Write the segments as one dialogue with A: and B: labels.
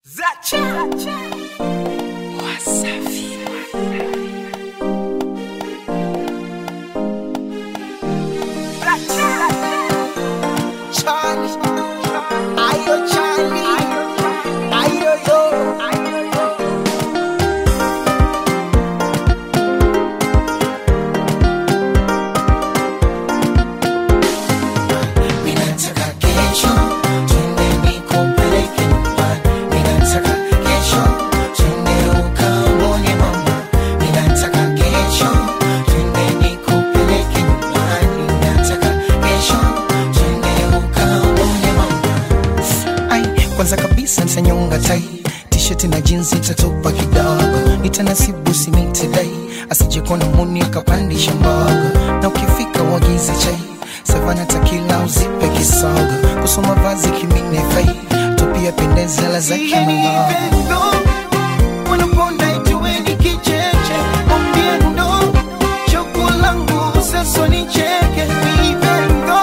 A: Charlie, ayo Charlie, ayo yo.
B: Ninataka kesho twende nikupeleke nyumbani. Ninataka kesho twende ukamwone mama. Ninataka kesho twende nikupeleke nyumbani. Ninataka kesho twende ukamwone mama.
A: Ai, kwanza kabisa nitanyonga tai t-shirt na jinsi itatupa kidogo nitanasibu simitidai asije kuona muni akapandisha mbogo na ukifika uagize chai savana takila uzipe kisogo kusoma vazi kimine fai tupia pendezela za kimamao wanaponda ituweni kicheche ombiendo choko langu sasa ni cheke vivendo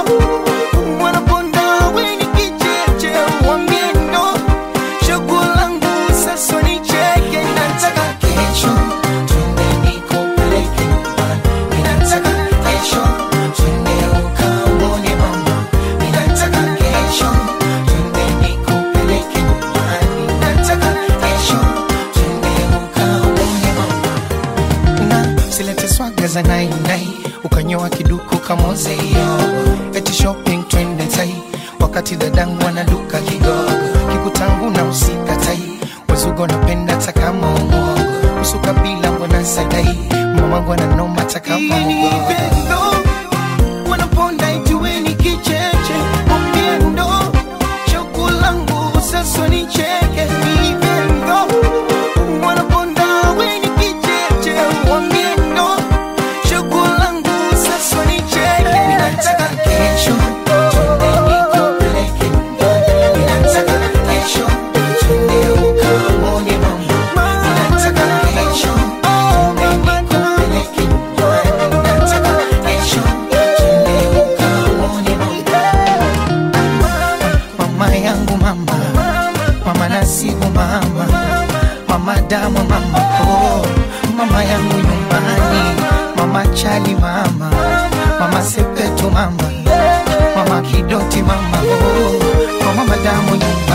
A: wanaponda weni kicheche ombiendo choko langu sasa ni cheke nataka
B: Kesho twende nikupeleke nyumbani. Ninataka kesho twende ukamwone mama. Ninataka kesho twende nikupeleke nyumbani. Ninataka kesho twende ukamwone mama.
A: na silete swaga za nainai ukanyoa kiduku kamozeyo eti shopping twende tai wakati dadangu anaduka kigogo kikutangu na usika tai wazugo napenda takama umogo usuka bila mbona sadai mamangu ananoma takama ugogo wanaponda ituweni kicheche ombiendo choko langu sasa ni cheke vivendo wanaponda weni kicheche ombiendo choko langu sasa ni cheke
B: Ninataka kesho twende nikupeleke nyumbani. Ninataka kesho twende ukamwone mama. Ninataka kesho twende nikupeleke nyumbani. Ninataka kesho twende ukamwone mama.
A: mama yangu mama mama nasibu mama mama damu mama oh mama yangu nyumbani mama chali mama mama sepetu mama mama kidoti mama oh mama damu nyumbani